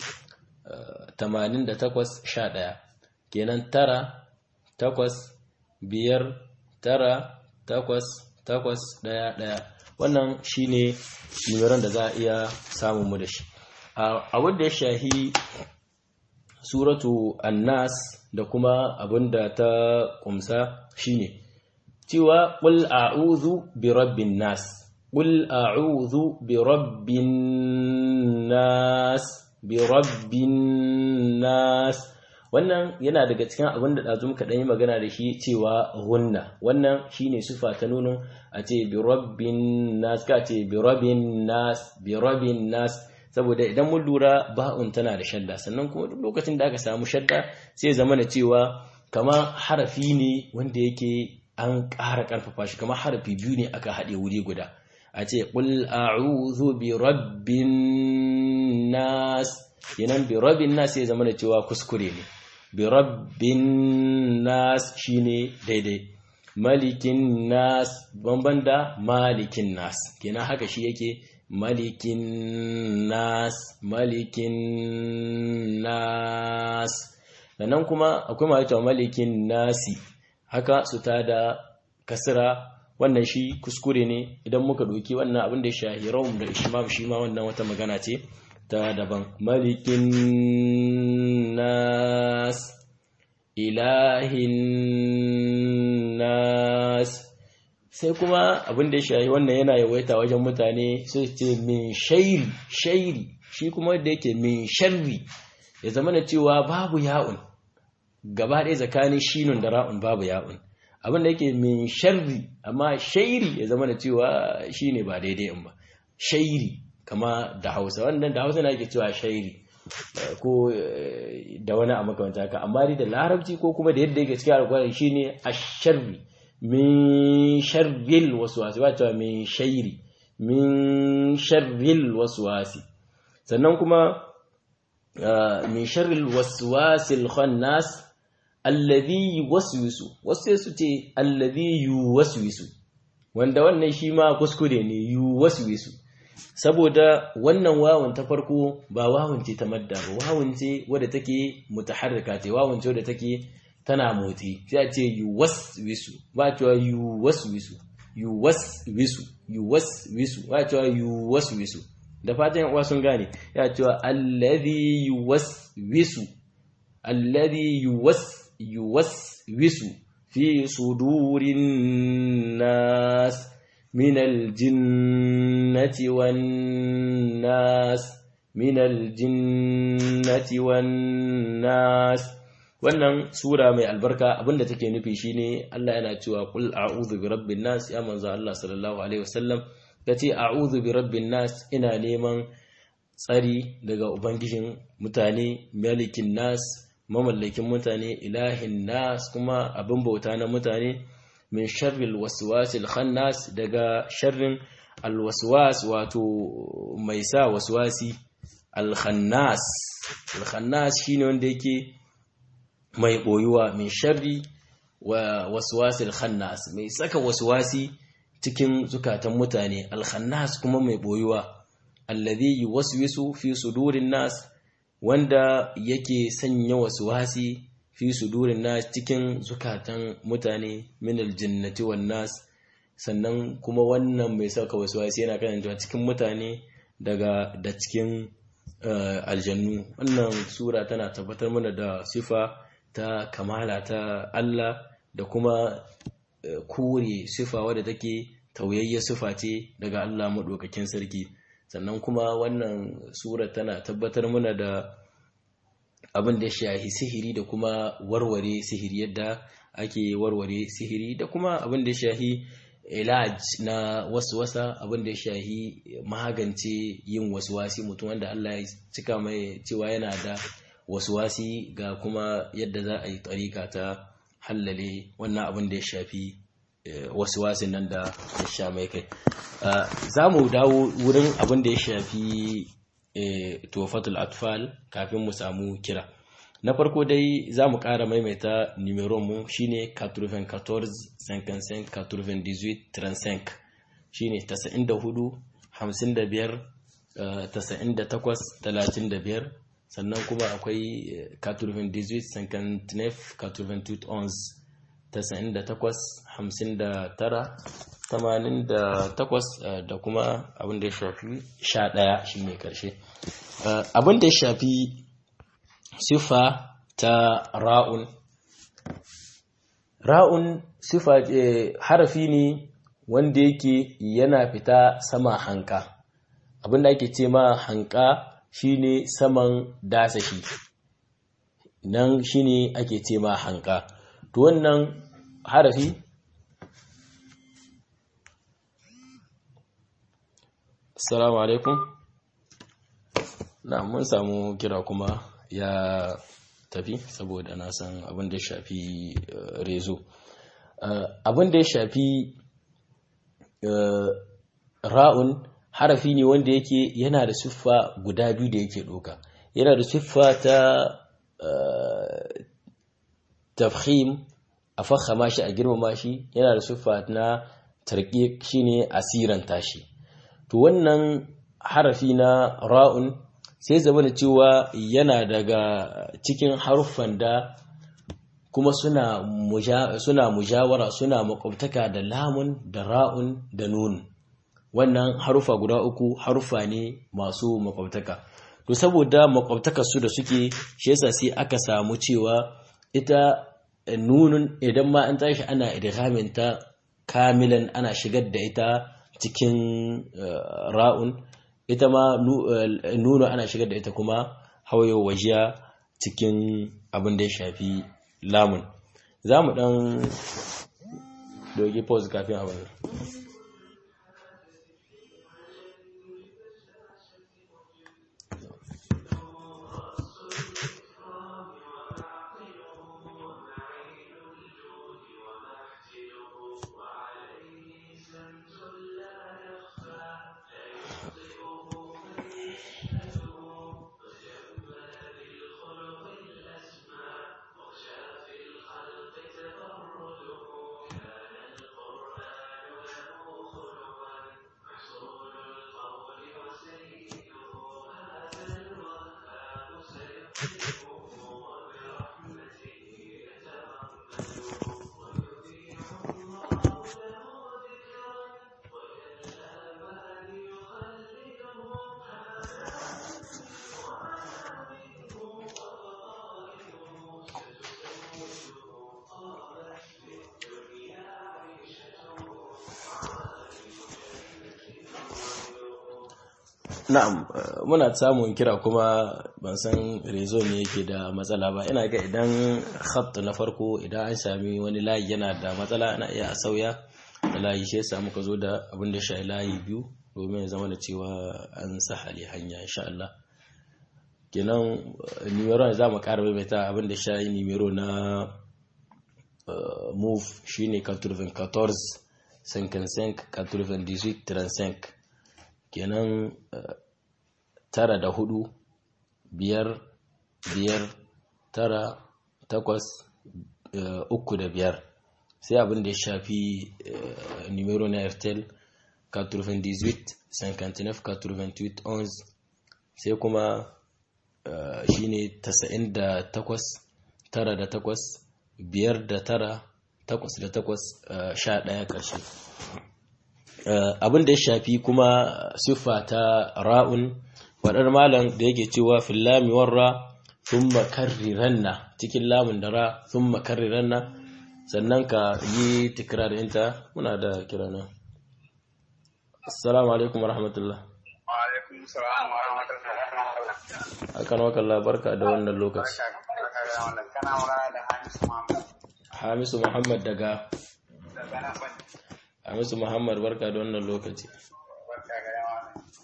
88 11 kenan tara takwas biyar tara takwas takwas daya daya wannan shine nimeron da za a iya samun mu da shi a wanda ya shahi suratu annas da kuma abinda ta kumsa shine cewa qul a'udhu bi rabbin nas qul a'udhu bi rabbin nas bi rabbin nas wannan yana daga cikin abin da ɗazu muka yi magana da shi cewa hunna wannan shine sufa ta nunin a ce bi rabbin nas ka ce bi rabbin nas bi rabbin nas saboda idan mun lura ba'un tana da shadda sannan kuma duk lokacin da aka samu shadda sai zama na cewa kama harafi ne wanda yake an ƙara ƙarfafa shi kama harafi biyu ne aka haɗe wuri guda a ce qul a'udhu bi rabbin nas yanan bi rabbin nas sai zama na cewa kuskure ne bi rabbin nas shine daidai malikin nas banban da malikin nas kenan haka shi yake malikin nas malikin nas sannan kuma akwai mawata malikin nasi haka su ta da kasira wannan shi kuskure ne idan muka doki wannan abin da ya shahi rawun da ishmam shi ma wannan wata magana ce ta daban malikin nas ilahin nas sai kuma abin da ya shahi wannan yana yawaita wajen mutane sai ce min shairi shairi shi kuma da yake min sharri ya zama da cewa babu ya'un gaba ɗaya tsakanin shinun da ra'un babu ya'un abin da yake min sharri amma shairi ya zama da cewa shine ba daidai in ba shairi kama da hausa wannan da hausa na yake cewa shairi ko da wani a makamanta haka amma dai da larabci ko kuma da yadda yake cikin alkwari shine asharri min sharril waswasi ba cewa min shairi min sharril waswasi sannan kuma min sharril waswasil khannas alladhi yuwaswisu wasu ce alladhi yuwaswisu wanda wannan shi ma kuskure ne yuwaswisu saboda wannan wawun ta farko ba wawun ce ta madda ba wawun ce wadda take mutaharrika ce wawun ce wadda take tana motsi sai a ce yuwaswisu ba cewa yuwaswisu yuwaswisu yuwaswisu ba cewa yuwaswisu da fatan uwa sun gane ya cewa alladhi yuwaswisu alladhi yuwas yuwaswisu fi sudurin nas من الجنة والناس من الجنة والناس wannan sura mai albarka abinda take nufi shine Allah yana cewa qul a'udhu bi rabbin nas ya manzo Allah sallallahu alaihi wasallam kace a'udhu bi rabbin nas ina neman tsari daga ubangijin mutane malikin nas mamallakin mutane ilahin nas kuma abin bauta na mutane min sharril waswasil khannas daga sharrin alwaswas wato mai sa waswasi alkhannas alkhannas shine wanda yake mai boyuwa min sharri wa waswasil khannas mai saka waswasi cikin zukatan mutane alkhannas kuma mai boyuwa alladhi yuwaswisu fi sudurin nas wanda yake sanya waswasi fi sudurin nas cikin zukatan mutane min aljinnati wan nas sannan kuma wannan mai saka waswasi yana kasancewa cikin mutane daga da cikin aljannu wannan sura tana tabbatar mana da sifa ta kamala ta Allah da kuma kore sifa wadda take tauyayya sifa ce daga Allah maɗaukakin sarki sannan kuma wannan sura tana tabbatar mana da abin da ya shahi sihiri da kuma warware sihiri yadda ake warware sihiri da kuma abin da ya shahi ilaj na waswasa abin da ya shahi magance yin waswasi mutum wanda Allah ya cika mai cewa yana da waswasi ga kuma yadda za a yi tsarika ta hallale wannan abin da ya shafi waswasin nan da ya sha mai kai za mu dawo wurin abin da ya shafi tuwafatul atfal kafin mu samu kira na farko dai za mu ƙara maimaita numeron mu shine 94 55 98 35 shine 94 55 98 35 sannan kuma akwai 98 59 88 11 98 58 da kuma abin da ya shafi 11 shine karshe abin da ya shafi sifa ta ra'un ra'un sifa harafi ne wanda yake yana fita sama hanka abin da ake ce ma hanka shine saman dasashi nan shine ake ce ma hanka to wannan harafi Assalamu alaikum. Na mun samu kira kuma ya tafi saboda na san abin da ya shafi rezo. Abin da ya shafi ra'un harafi ne wanda yake yana da siffa guda biyu da yake ɗoka. Yana da siffa ta tafhim a fahama shi a girmama shi yana da siffa na tarƙi shine asiran tashi. to wannan harafi na ra'un sai zama da cewa yana daga cikin haruffan da kuma suna suna mujawara suna makwabtaka da lamun da ra'un da nun wannan harufa guda uku harufa ne masu makwabtaka to saboda makwabtakar su da suke shi yasa sai aka samu cewa ita nunun idan ma an tashi ana idghamin ta kamilan ana shigar da ita cikin ra'un ita ma nuna ana shigar da ita kuma hawayo wajiya cikin abin da ya shafi lamun za mu ɗan dogi pause kafin abin na'am muna samun kira kuma ban san rezo ne yake da matsala ba ina ga idan khat na farko idan an sami wani layi yana da matsala ana iya a sauya da layi shi yasa muka zo da abin da shi layi biyu domin ya zama da cewa an sahale hanya insha Allah kenan numero za mu ƙara maimaita abin da shi numero na move shine 94 55 98 35 kenan tara da hudu biyar biyar tara takwas uku da biyar sai abin da ya shafi numero na airtel 98 59 88 11 sai kuma shine 98 tara da takwas biyar da tara takwas da takwas sha ɗaya ƙarshe abin da ya shafi kuma siffa ta ra'un waɗar malam da yake cewa fillami warra thumma karriranna cikin lamun da ra thumma karriranna sannan ka yi tikrar ɗinta muna da kira nan assalamu alaikum warahmatullah wa alaikum salam wa rahmatullahi akan wakalla barka da wannan lokaci kana magana da Hamisu Muhammad hamisu muhammad daga daga nan ban hamisu muhammad barka da wannan lokaci barka ga yawa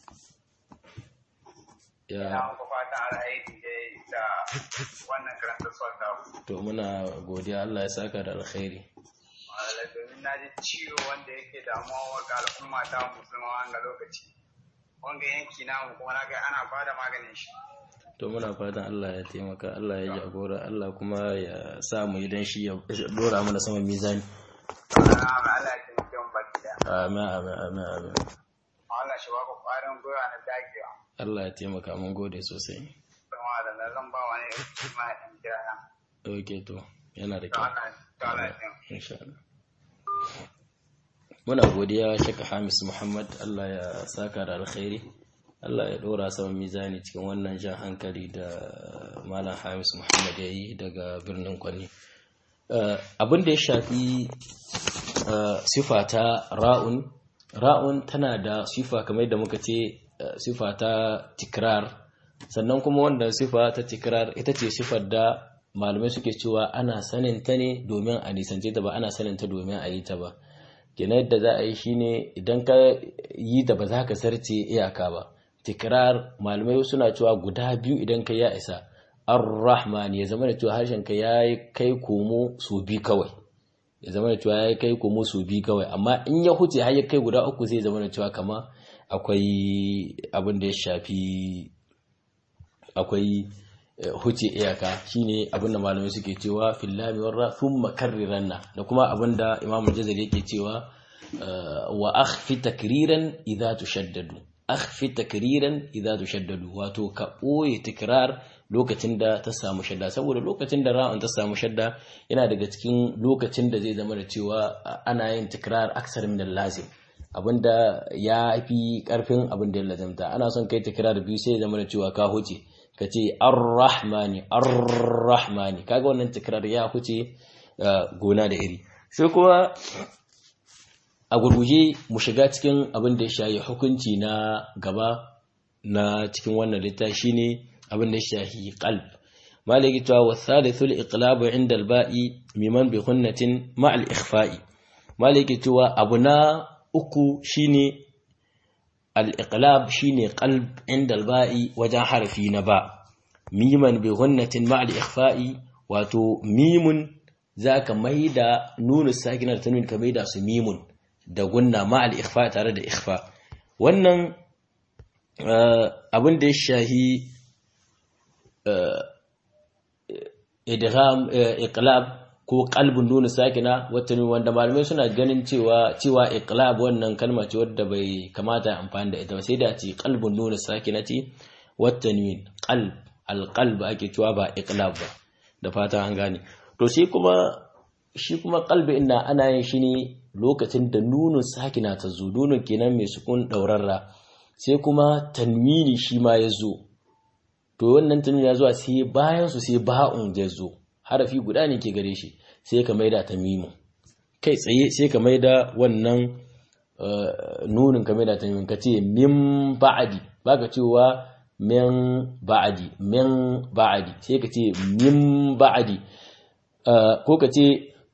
ina ya muku fatan alheri dai da wannan karanta sauta to muna godiya Allah ya saka da alkhairi Malalai domin na ji ciwo wanda yake damuwa ga al'umma ta musulma wanga lokaci wanga yanki namu kuma na ga ana bada maganin shi to muna fatan Allah ya taimaka Allah ya jagora Allah kuma ya sa mu idan shi ya dora mana sama mizani ana Allah ya taimake mu baki da amin amin amin amin Allah shi ba ku ƙwarin gwiwa na dagewa Allah ya taimaka mun gode sosai kuma da na zan ba wani ma in kira na okay to yana da to kyau Allah to Allah ya taimake insha Allah muna godiya shaka Hamis Muhammad Allah ya saka da alkhairi Allah ya dora sama mizani cikin wannan jan hankali da Malam Hamis Muhammad ya yi daga birnin Kwani Uh, abin da ya shafi uh, sifa ta ra'un ra'un tana da sifa kamar da muka ce uh, sifa ta tikrar sannan kuma wanda sifa ta tikrar ita ce sifar da malamai suke cewa ana sanin ta ne domin a nisance ta ba ana sanin ta domin a yi ta ba kenan yadda za a yi shine idan ka yi ta ba za ka sarce iyaka ba tikrar malamai suna cewa guda biyu idan ka ya isa ar-rahman ya zama da cewa harshen ka ya kai komo su bi kawai ya zama da cewa ya kai komo su bi kawai amma in ya huce har ya kai guda uku zai zama da cewa kama akwai abin da ya shafi akwai eh, huce iyaka shine abin da malamai suke cewa fillami warra thumma karriranna da kuma abin da imam jazari yake cewa eh, wa akhfi takriran idza tushaddadu akhfi takriran idza tushaddadu wato ka boye tikrar lokacin da ta samu shadda saboda lokacin da ra'un ta samu shadda yana daga cikin lokacin da zai zama da cewa ana yin tikrar aksar min lazim abinda ya fi karfin abin da ya lazimta ana son kai tikrar biyu sai ya zama da cewa ka huce ka ce ar-rahmani ar-rahmani kaga wannan tikrar ya huce gona da iri sai kuma a gurguje mu shiga cikin abin da ya shayi hukunci na gaba na cikin wannan littafi shine abin da ya shahi qalb maliki cewa wa thalithul iqlab inda al-ba'i miman bi khunnatin ma al-ikhfa'i maliki cewa abu na uku shine al-iqlab shine qalb inda al-ba'i wajen harfi na ba miman bi khunnatin ma al-ikhfa'i wato mimun zaka maida nunu sakinar tanwin ka maida su mimun da gunna ma al-ikhfa tare da ikhfa wannan abin da ya shahi idgham iqlab ko qalbun nunu sakina wata wanda malamai suna ganin cewa cewa iqlab wannan kalma ce wadda bai kamata amfani da ita ba sai da ce qalbun nunu sakinati watanwin qalb alqalb ake cewa ba iqlab ba da fata an gane to shi kuma shi kuma qalbi inda ana yin shi ne lokacin da nunun sakina ta zo nunun kenan mai sukun daurarra sai kuma tanwini shi ma ya zo to wannan tanwini ya zuwa sai bayan su sai ba'un ya zo harafi guda ne ke gare shi sai ka maida ta mimu kai tsaye sai ka maida wannan nunin ka maida ta mimu ka ce min ba'adi baka cewa min ba'adi min ba'adi sai ka ce min ba'adi ko ka ce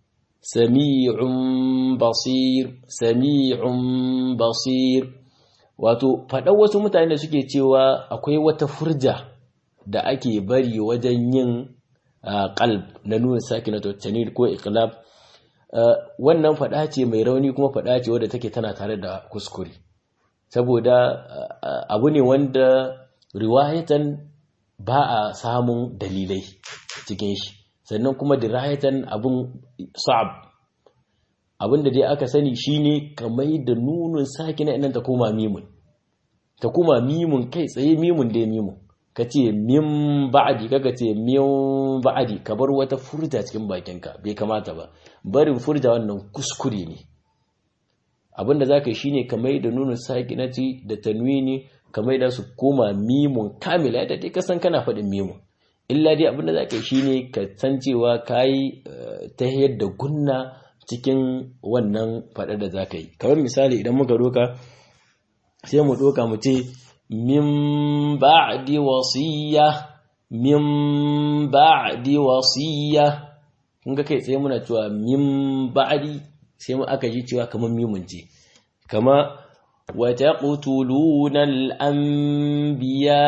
sami'un basir sami'un basir wato faɗan wasu mutane da suke cewa akwai wata furja da ake bari wajen yin qalb na nuna sakinatu tanil ko iqlab wannan faɗa ce mai rauni kuma faɗa ce wadda take tana tare da kuskure saboda abu ne wanda riwayatan ba a samun dalilai cikin shi sannan kuma dirayatan abun sa'ab abin da dai aka sani shine kamar da nunun sakina idan ta koma mimun ta koma mimun kai tsaye mimun dai mimun ka ce min ba'adi kaga ce min ba'adi ka bar wata furta cikin bakinka bai kamata ba barin furta wannan kuskure ne abinda zaka yi shine ka mai da nunun sakinati da tanwini ka mai da su koma mimun kamila da dai kasan kana faɗin mimun illa dai abinda za ka yi shine ka san cewa ka yi ta yadda gunna cikin wannan faɗa da za ka yi kamar misali idan muka doka sai mu doka mu ce min ba'di wasiya min ba'di wasiya kun ga kai tsaye muna cewa min ba'di sai mu aka ji cewa kamar mimun ce kama wa taqtuluna al-anbiya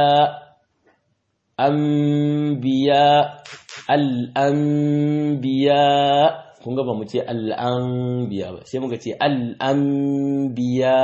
anbiya al-anbiya kun ga ba mu ce al-anbiya ba sai muka ce al-anbiya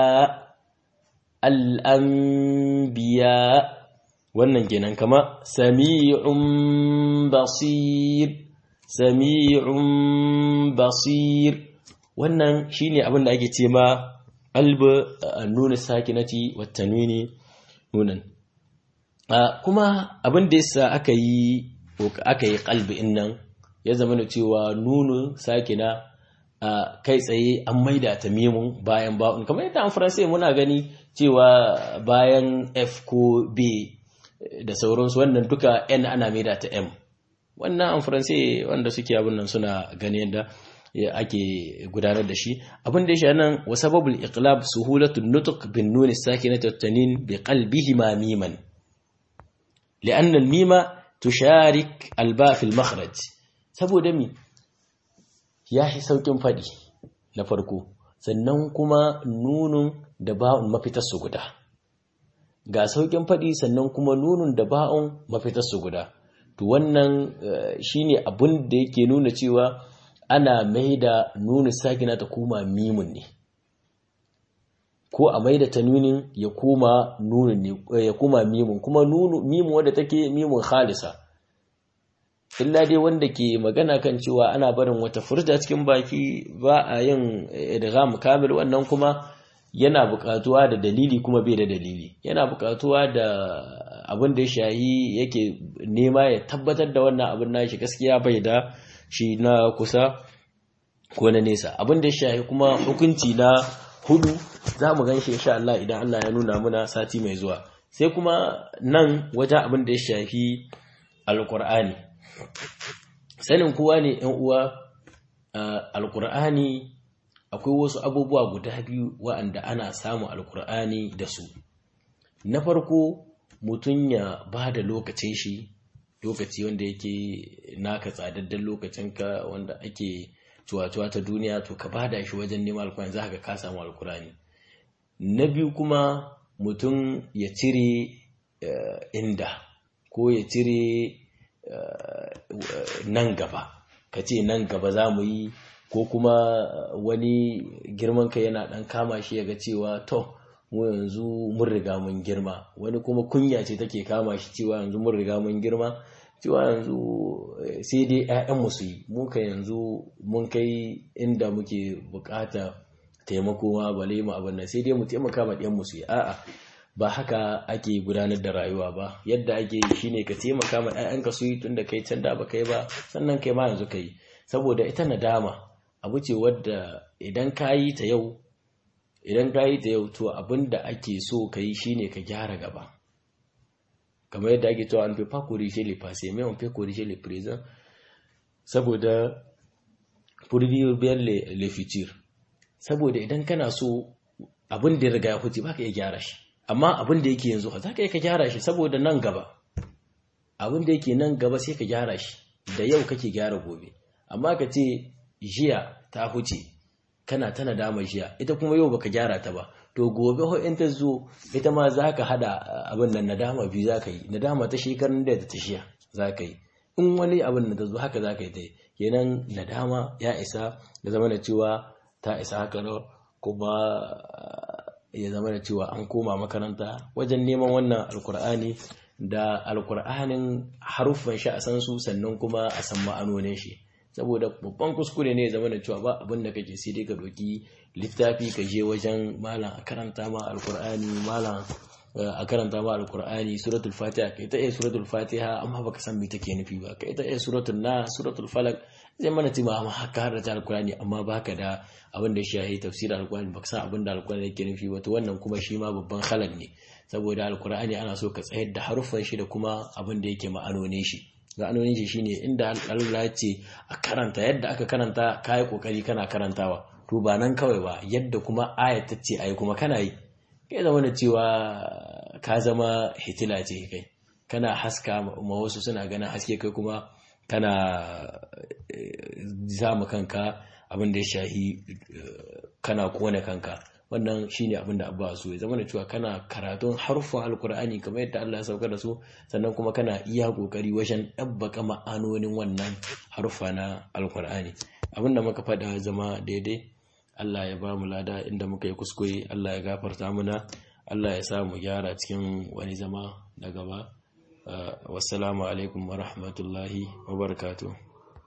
al-anbiya wannan kenan kama sami'un basir sami'un basir wannan shine abin da ake ce ma alba nuna sakinati wa tanwini nunan kuma abin da yasa aka yi aka yi qalbi innan ya zama da cewa nunu sakina kai tsaye an maida ta mimun bayan ba'un kamar yadda an faransai muna gani cewa bayan f ko b da sauransu wannan duka n ana maida ta m wannan an faransai wanda suke abin nan suna gani yadda ake gudanar da shi abin da ya sha nan wa sababul iqlab suhulatul nutq bin nun sakinati wat tanin bi qalbihi ma miman li'anna al mima tusharik al ba fi al makhraj saboda mi ya fi saukin fadi na farko sannan kuma nunun da ba'un mafitar su guda ga saukin fadi sannan kuma nunun da ba'un mafitar su guda to wannan shine abin da yake nuna cewa ana mai da nuna sakina ta koma mimun ne ko a mai da ta nunin ya koma nunin ne ya koma mimun kuma mimun wadda take mimun khalisa illa dai wanda ke magana kan cewa ana barin wata furta cikin baki ba a yin idgham kamil wannan kuma yana buƙatuwa da dalili kuma bai da dalili yana buƙatuwa da abin da ya shahi yake nema ya tabbatar da wannan abin nashi gaskiya bai da shi na kusa ko na nesa abin da ya shahi kuma hukunci na hudu za mu gan shi insha Allah idan Allah ya nuna muna sati mai zuwa sai kuma nan wajen abin da ya shafi alkur'ani sanin kowa ne yan uwa alkur'ani akwai wasu abubuwa guda biyu wa'anda ana samun alkur'ani da su na farko mutum ya ba da lokacin shi lokaci wanda yake naka tsadaddan lokacinka wanda ake cuwa-cuwa ta duniya to ka bada shi wajen neman alkurani za ka ka samu alkurani na biyu kuma mutum ya cire inda ko ya cire nan gaba ka ce nan gaba za mu yi ko kuma wani girman ka yana dan kama shi ya ga cewa to mu yanzu mun riga mun girma wani kuma kunya ce take kama shi cewa yanzu mun riga mun girma cewa yanzu sai dai 'ya'yanmu su yi muka yanzu mun kai inda muke bukata taimako ma bale mu abin nan sai dai mu taimaka ma ɗiyanmu su yi a'a ba haka ake gudanar da rayuwa ba yadda ake yi shine ka taimaka ma 'ya'yanka su yi tun da kai can da ba kai ba sannan kai ma yanzu kai saboda ita nadama abu ce wadda idan ka yi ta yau idan ka yi ta yau to abin da ake so ka yi shine ka gyara gaba kamar yadda ake cewa an fi pas corriger les passés mais on peut corriger les présents saboda pour vivre bien les, les futurs saboda idan kana so abin da ya riga ya huce baka iya gyara shi amma abin da yake yanzu za ka iya ka gyara shi saboda nan gaba abin da yake nan gaba sai ka gyara shi da yau kake gyara gobe amma ka ce jiya ta huce kana ta nadama jiya ita kuma yau baka gyara ta ba to gobe ho in ta zo ita ma za ka hada abin nan nadama biyu za ka yi nadama ta shekarun da ta shiya za ka yi in wani abin da ta zo haka za ka yi ta yi kenan nadama ya isa da zama da cewa ta isa haka na kuma ya zama da cewa an koma makaranta wajen neman wannan alkur'ani da alkur'anin haruffan shi a san su sannan kuma a san ma'anonin shi saboda babban kuskure ne ya zama da cewa ba abin da kake sai dai ka doki littafi ka je wajen malam a karanta ma alkur'ani malam a karanta ma alkur'ani suratul fatiha kai ta iya suratul fatiha amma baka san me take nufi ba kai ta iya suratul na suratul falak zai mana tima amma haka har da alkur'ani amma baka da abin da shi ya tafsirin alkur'ani baka san abin da alkur'ani yake nufi ba to wannan kuma shi ma babban halal ne saboda alkur'ani ana so ka tsayar da haruffan shi da kuma abin da yake ma'anonin shi ma'anonin shi shine inda Allah ya ce a karanta yadda aka karanta kai kokari kana karantawa to ba nan kawai ba yadda kuma ayat ta ce ayi kuma kana yi kai zama da cewa ka zama hitila ce kai kana haska ma wasu suna ganin haske kai kuma kana zama kanka abin da ya shahi kana kone kanka wannan shine abin da abba so ya zama da cewa kana karatun harfin alkur'ani kamar yadda Allah ya sauka da su sannan kuma kana iya kokari wajen ɗabbaka ma'anonin wannan harfa na alkur'ani abin da muka faɗa zama daidai Allah ya ba mu lada inda muka yi kuskure Allah ya gafarta muna Allah ya sa mu gyara cikin wani zama na gaba wassalamu alaikum wa rahmatullahi wa barakatuh